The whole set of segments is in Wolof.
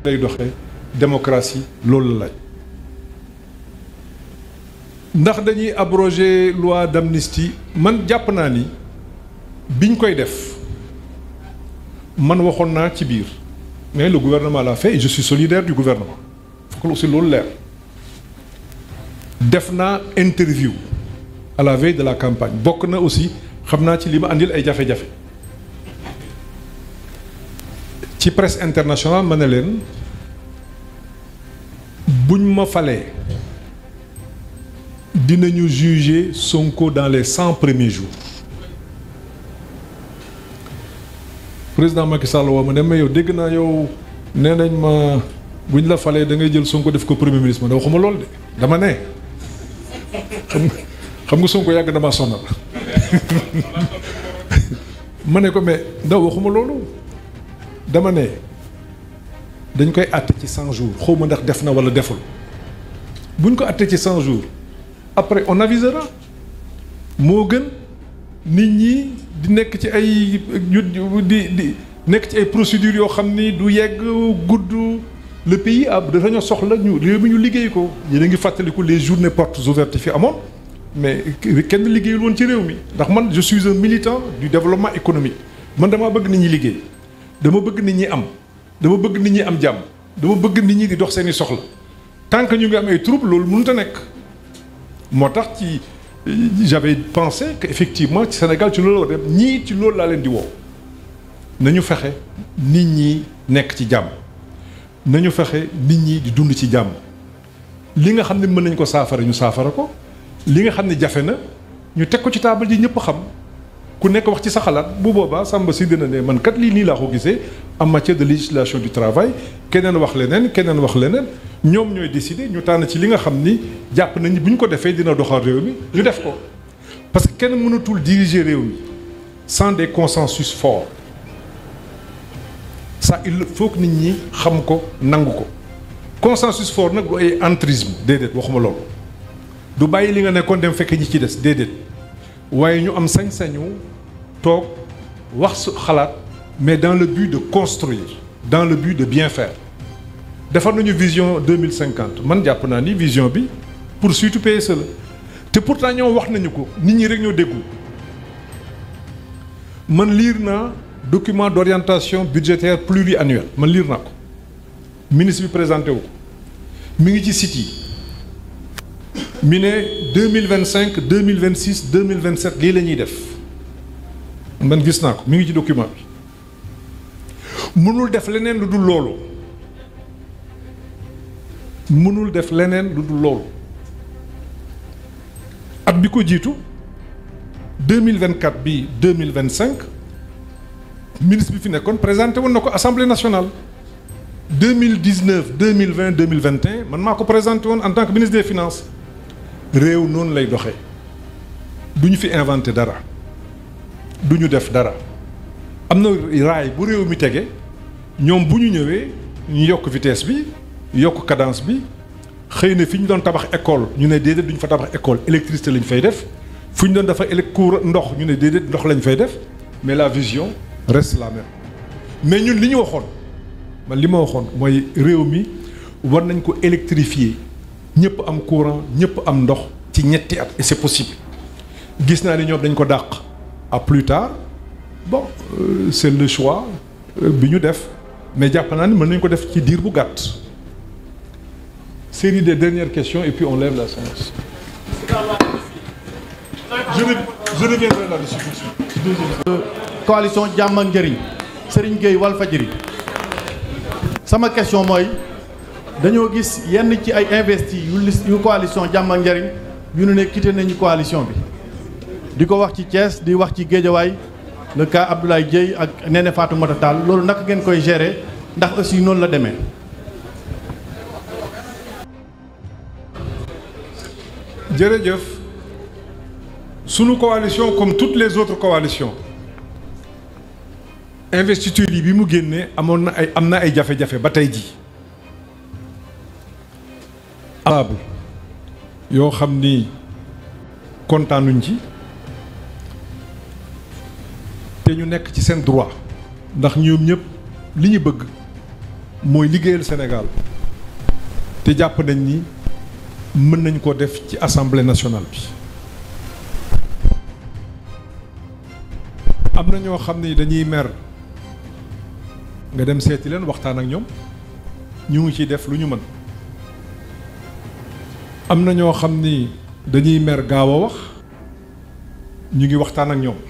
day doxee démocratie loolu la laaj ndax dañuy abroger loi d'amnistie man jàpp naa ni biñ koy def man waxoon naa ci biir mais le gouvernement l'a fait et je suis solidaire du gouvernement faut que aussi loolu leer def naa interview à la veille de la campagne bokk na aussi xam naa ci li ma andil ay jafe-jafe ci presse internationale ma ne leen buñ ma falee dinañu juger Sonko dans les cent premiers jours président Macky Sall woo ma ne ma yow dégg naa yow nee nañ ma buñ la falee da ngay jël Sonko def ko premier ministre ma ne waxuma lool de dama ne xam nga xam nga Sonko yàgg damaa sonal ma ne ko mais ndaw waxuma loolu dama ne dañ koy àtte ci cent jours xaw ma ndax def na wala deful buñ ko àtte ci cent jours après on avisera moo gën nit ñi di nekk ci ay di di nekk ci ay procédures yoo xam ni du yegg gudd le pays ab dañoo soxla ñu réew mi ñu liggéey ko yéen a ngi fàttaliku les journées portes ouvertes fi amoon mais kenn liggéeyul woon ci réew mi ndax man je suis un militant du développement économique man damaa bëgg nit ñi liggéey dama bëgg nit ñi am dama bëgg nit ñi am jàmm dama bëgg nit ñi di dox seeni soxla tant que ñu ngi am ay troubles loolu mënut a nekk moo tax ci j'avais pensé que effectivement ci Sénégal ci loolu la dem ñii ci loolu laa leen di woo nañu fexe nit ñi nekk ci jàmm nañu fexe nit ñi di dund ci jàmm li nga xam ne mën nañ ko saafara ñu saafara ko li nga xam ne jafe na ñu teg ko ci taabal ji ñëpp xam ku nekk wax ci sa xalaat bu boobaa Samba si dina ne man kat lii nii laa ko gisee en matière de législation du travail keneen wax leneen keneen wax leneen ñoom ñooy décider ñu tànn ci li nga xam ni jàpp nañu bu ñu ko defee dina doxal réew mi ñu def ko parce que kenn mënatul diriger réew mi sans des consensus forts ça il faut que nit ñi xam ko nangu ko consensus fort nag du ay entrisme déedéet waxuma loolu du bàyyi li nga nekkoon dem fekk ñi ci des déedéet waaye ñu am sañ-sañu toog wax su xalaat mais dans le but de construire dans le but de bien faire defar nañu vision deux mille cinquante man jàpp naa ni vision bi poursuite PSE la te pourtant ñoom wax nañu ko nit ñi rek ñoo déggu man liir naa document d'orientation budgétaire pluriannuel man liir naa ko ministre bi présenté wu ko mi ngi ci site yi mi ne deux mille vingt cinq deux mille vingt six deux mille vingt sept lii la ñuy def man gis naa ko mi ngi ci document bi mënul def leneen lu dul loolu mënul def leneen lu dul loolu at bi ko jiitu deux mille vingt quatre bi deux mille vingt cinq ministre bi fi nekkoon présenté woon na ko assemblée nationale deux mille dix neuf deux mille vingt deux mille vingt et un man maa ko présenté woon en tant que ministre des finances réew noonu lay doxee du ñu fi inventé dara du ñu def dara am na raay bu réew mi tege ñoom bu ñu ñëwee ñu yokk vitesse bi yokk cadence bi xëy na fi ñu doon tabax école ñu ne déedéet du ñu fa tabax école électricité lañ fay def fu ñu doon dafa élec cour ndox ñu ne déedéet ndox lañ fay def mais la vision reste la même mais ñun li ñu waxoon man li ma waxoon mooy réew mi war nañ ko électrifier ñëpp am courant ñëpp am ndox ci ñetti at et c'est possible gis naa ni ñoom dañ ko dàq à plus tard bon euh, c'est le choix bi ñu def mais jàpp naa ni mën nañ ko def ci diir bu gàtt série des dernières questions et puis on lève la séance je je reviendrai là-dessus tout de suite. deuxième coalition jàmm ak njëriñ Serigne Gueye Walfadjri sama question mooy dañoo gis yenn ci ay investi yu lis yu coalition jàmm ak njëriñ yu ne quitté nañu coalition bi di ko wax ci Thiès di wax ci Géejawaay le cas Abdoulaye Dieye ak Néné Fatoumata Tall loolu naka ngeen koy gérer ndax aussi noonu la demee. jërëjëf sunu coalition comme toutes les autres coalitions investiture yi bi mu génnee amoon na ay am na ay jafe-jafe ba tey jii able yoo xam ni kontaanuñ ci te ñu nekk ci seen droit ndax ñoom ñëpp li ñu bëgg mooy liggéeyal Sénégal te jàpp nañ ni mën nañ ko def ci assemblée nationale bi am na ñoo xam ni dañuy mer nga dem seeti leen waxtaan ak ñoom ñu ngi ciy def lu ñu mën am na ñoo xam ni dañuy mer gaaw a wax ñu ngi waxtaan ak ñoom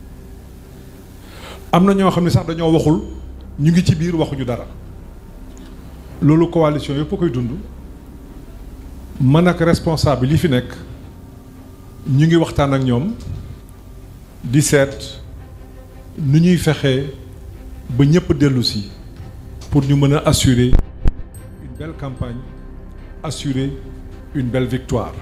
am na ñoo xam ne sax dañoo waxul ñu ngi ci biir waxuñu dara loolu coalition yëpp a koy dund man ak responsable yi fi nekk ñu ngi waxtaan ak ñoom di seet nu ñuy fexee ba ñëpp dellu si pour ñu mën a assurer une belle campagne assurer une belle victoire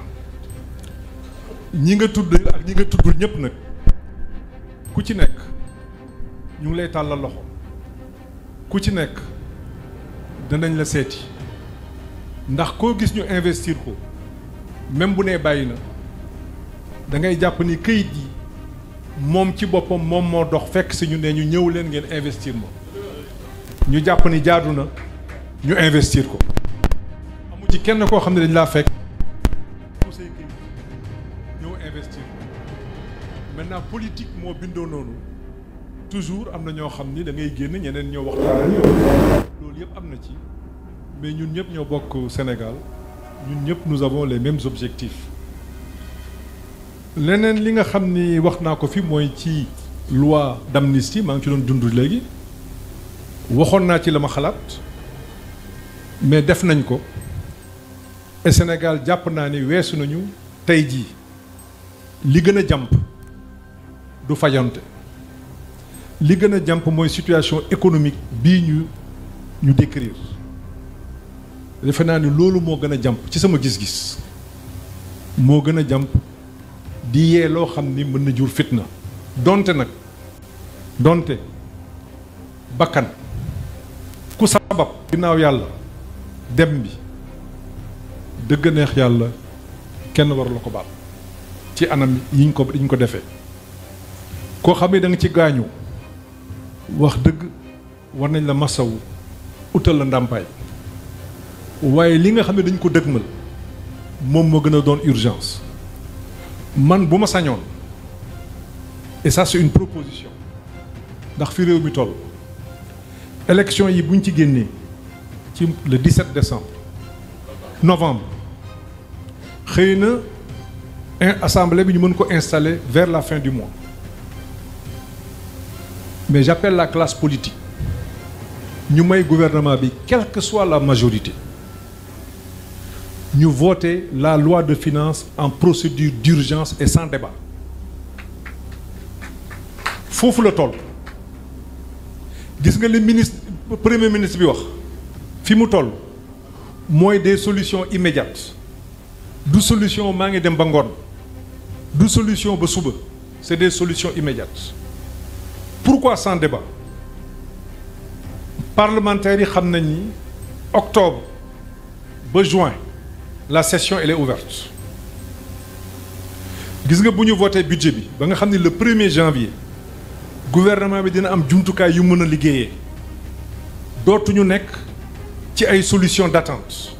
ñi nga tudd ak ñi nga tuddul ñëpp nag ku ci nekk ñu ngi lay tàllal loxo ku ci nekk danañ la seeti ndax koo gis ñu investir ko même bu nee bàyyi na da ngay jàpp ni këyit yi moom ci boppam moom moo dox fekk si ñu ne ñu ñëw leen ngeen investir ma ñu jàpp ni jaadu na ñu investir ko amu ci kenn koo xam ne dañ laa fekk mu say këyit ñëw investir ko maintenant politique moo bindoo noonu toujours am na ñoo xam ni da ngay génn ñeneen ñoo waxtaan ak yow loolu yëpp am na ci mais ñun ñëpp ñoo bokk Sénégal ñun ñëpp nous avons les mêmes objectifs leneen li nga xam ni wax naa ko fi mooy ci loi d'amnistie maa ngi ci doon dund léegi waxoon naa ci la ma xalaat mais def nañ ko et Sénégal jàpp naa ni weesu nañu tey jii li gën a jàmp du fajante li gën a jàmp mooy situation économique bii ñu ñu décrire defe naa ni loolu moo gën a jàmp ci sama gis-gis moo gën a jàmp di yee loo xam ni mën na jur fitna donte nag donte bakkan ku sabab ginnaaw yàlla dem bi dëgg neex yàlla kenn waru la ko baal ci anam yi ñu ko yi ñu ko defee koo xam ne da nga ci gaañu wax dëgg war nañ la masawu utal la ndàmpaay waaye li nga xam ne dañ ko dëgmal moom moo gën a doon urgence man bu ma sañoon et ça c'est une proposition ndax fi réew mi toll élection yi buñ ci génnee ci le 17 décembre novembre xëy na assemblée bi ñu mën ko installer vers la fin du mois mais j'appelle la classe politique ñu may gouvernement bi quelle que soit la majorité ñu voter la loi de finances en procédure d'urgence et sans débat foofu la toll gis nga li ministre premier ministre bi wax fi mu toll mooy des solutions immédiates du solution maa ngi dem ba ngoon du solution ba suba c'est des solutions immédiates pourquoi sans débat parlementaires yi xam nañ ni octobre ba juin la session elle est ouverte gis nga bu ñu voté budget bi ba nga xam ni le premier janvier gouvernement bi dina am jumtukaay yu mën a liggéeyee dootuñu nekk ci ay solutions d'attente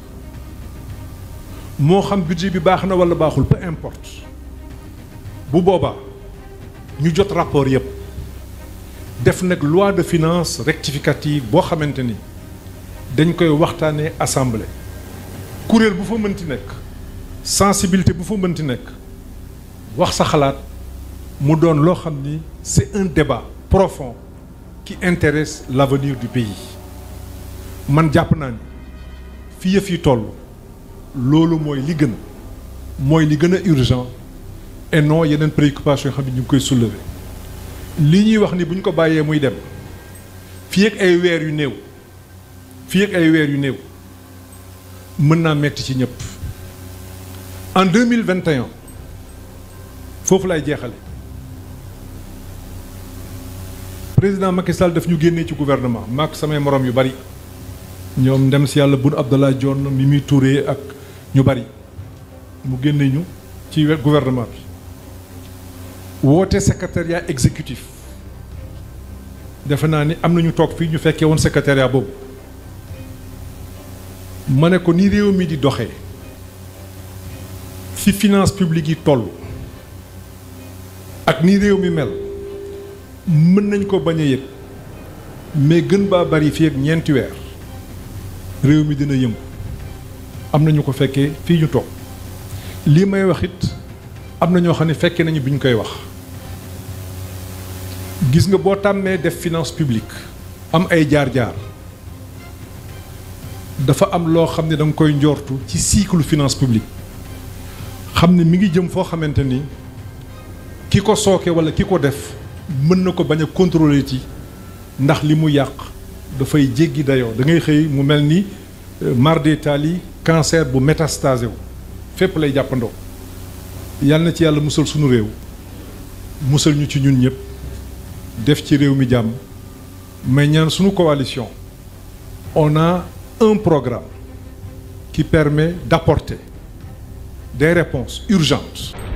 moo xam budget bi baax na wala baaxul peu importe bu boobaa ñu jot rapport yépp def nag loi de finances rectificative boo xamante ni dañ koy waxtaanee assemblée kuréel bu fa mënti nekk sensibilité bu fa mënti nekk wax sa xalaat mu doon loo xam ni c'est un débat profond qui intéresse l'avenir du pays man jàpp naa ni fi yëf yi toll loolu mooy li gën mooy li gën a urgent et non yeneen préoccupation yoo xam ne ñu ngi koy soulever li ñuy wax ni bu ñu ko bàyyee muy dem fii ak ay weer yu néew fii ak ay weer yu néew mën naa metti ci ñëpp en deux mille vingt et un foofu lay jeexale président Macky Sall daf ñu génnee ci gouvernement maak samay morom yu bari ñoom ndem si yàlla Boun Abdallah Dionne Mimi Touré ak ñu bari mu génne ñu ci gouvernement bi woote secrétariat exécutif defe naa ni am na ñu toog fii ñu fekkee woon secrétariat boobu ma ne ko ni réew mi di doxee fi finance publique yi toll ak ni réew mi mel mën nañ ko bañ a yëg mais gën baa bari fii ak ñeenti weer réew mi dina yëngu am na ñu ko fekkee fii ñu toog lii may wax it am na ñoo xam ne fekkee nañu bi ñu koy wax gis nga boo tàmmee def finance publique am ay jaar-jaar dafa am loo xam ne da nga koy njortu ci cycle finance publique xam ne mi ngi jëm foo xamante ni ki ko sooke walla ki ko def mën na ko bañ a contrôler ci ndax li mu yàq dafay jéggi dayoo da ngay xëy mu mel ni mar d'Italie cancer bu métastasé wu fépp lay jàppandoo yal na ci yàlla musal sunu réew musal ñu ci ñun ñëpp def ci réew mi jàmm mais ñaan sunu coalition on a un programme qui permet d'apporter des réponses urgentes